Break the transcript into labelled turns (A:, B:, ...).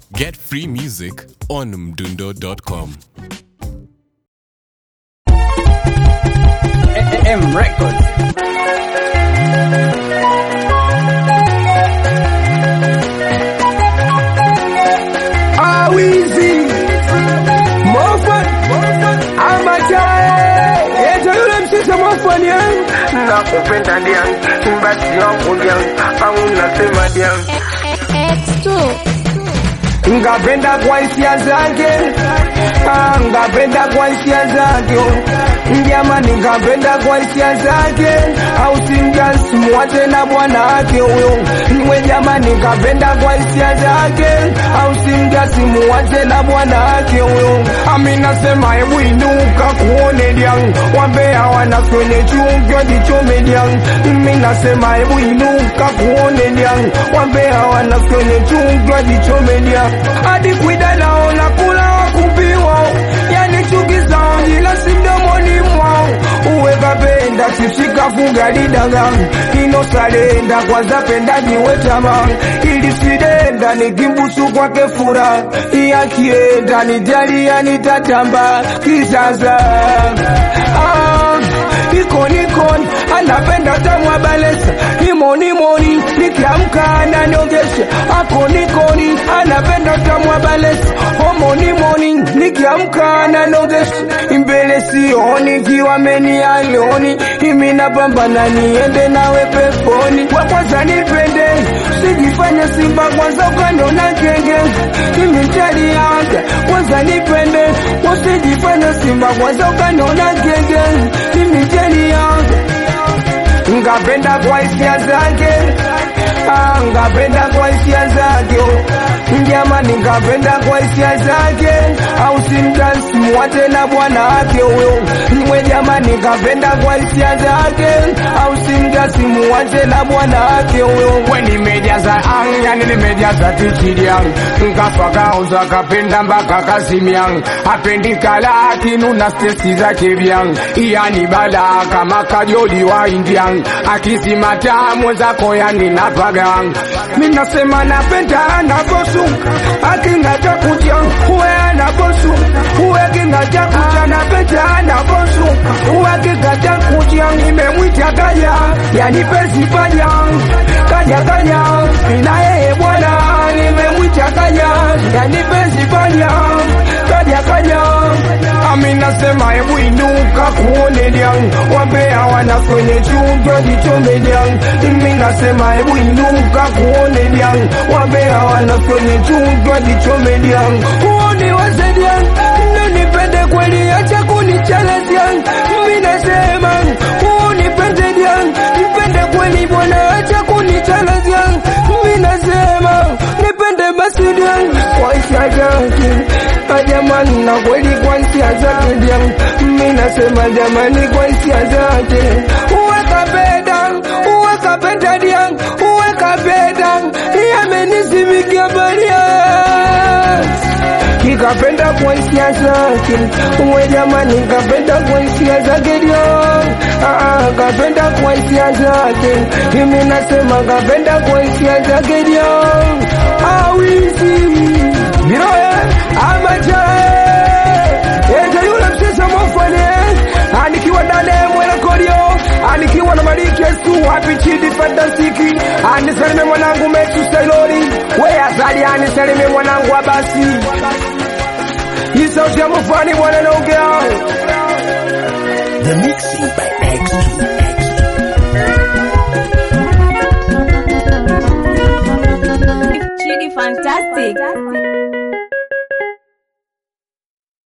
A: Get free music on mdundo.com.
B: M Records.
C: Awizi Mofan Amachae Eto yule msisa Mofan ya
D: nakupenda diang basi nakudiang au nasema diang
E: X2
C: Ngapenda kwa hisia zake Ah, Ngapenda kwa hisia zake Jamani ngapenda kwa hisia zake Au simjasi muache na bwana wake huyo Mwe jamani ngapenda kwa hisia zake Au simjasi muache na bwana wake huyo Ami nasema hebu inuka kuone diang Wambea wanaswele chungwa jichome diang Mimi nasema hebu inuka kuone diang Wambea wanaswele chungwa jichome diang Hadi kwida naona kula wakupiwa Yani chuki zao ila si mdomoni mwao Uwe kapenda sishika funga didaga Ino salenda kwanza penda jiwe tama Ili sidenda nikimbusu kwake fura Iya kienda nijalia nitatamba kisasa ah, Ikoni ikoni anapenda tamwa balesa Imoni moni nikiamka ananiogesha Akoni koni anapenda tamwa balesa Homoni moni nikiamka ananiogesha Mbele sioni kiwa meni alioni Imi napambana niende nawe peponi Kwa kwanza nipende Sijifanye simba kwanza ukaniona genge Imi chali yanga kwanza nipende Usijifanye simba kwanza ukaniona genge Imi chali yanga ngapenda kwa hisia zake Ah, ngapenda kwa hisia zake jamani ngapenda kwa hisia zake au simdansi muwate na bwana wake huyo mwe jamani ngapenda kwa hisia zake au simdansi muwate na bwana wake huyo we nimejaza ang yani nimejaza tichiriang nkafakauza kapenda mpaka kasimiang apendi kala kinuna stesi zake vyang yani bala kama kajoli wa indiang akisimata mwenzako yani napagang minasema napenda anaposuka akingata kuja uwe anaposu uwe kingata kuja napenda anaposuka uwe kingata kuja nimemwita kaja yani pesi paja kaja kaja ina yeye bwana nimemwita kaja yani pesi paja kaja kaja ami nasema hebu inuka kuone liang wambea wana kwenye chumba jichome liang mimi nasema hebu inuka kuone liang wambea wana kwenye chumba jichome liang uone waze liang nipende kweli acha kunichallenge liang mimi nasema unipende liang nipende kweli bwana acha kunichallenge liang mimi nasema nipende basi liang kwa hisia yake jamani na kweli kwa hisia zake dia mimi nasema jamani kwa hisia zake uwe kapenda uwe kapenda dia uwe kapenda yamenisimikia baria kikapenda kwa hisia zake uwe jamani kapenda kwa hisia zake dia ah, kapenda kwa hisia zake mimi nasema kapenda kwa hisia zake dia awizi Biroye amajae Ete yule msisa mofane Anikiwa ndani mwela kodio Anikiwa na maliki yesu Happy chidi fantasiki Anisalime mwanangu metu sailori We azali anisalime mwanangu abasi Hii sauti ya mufani mwana naongea
A: The mixing by X2.
E: Chidi fantastic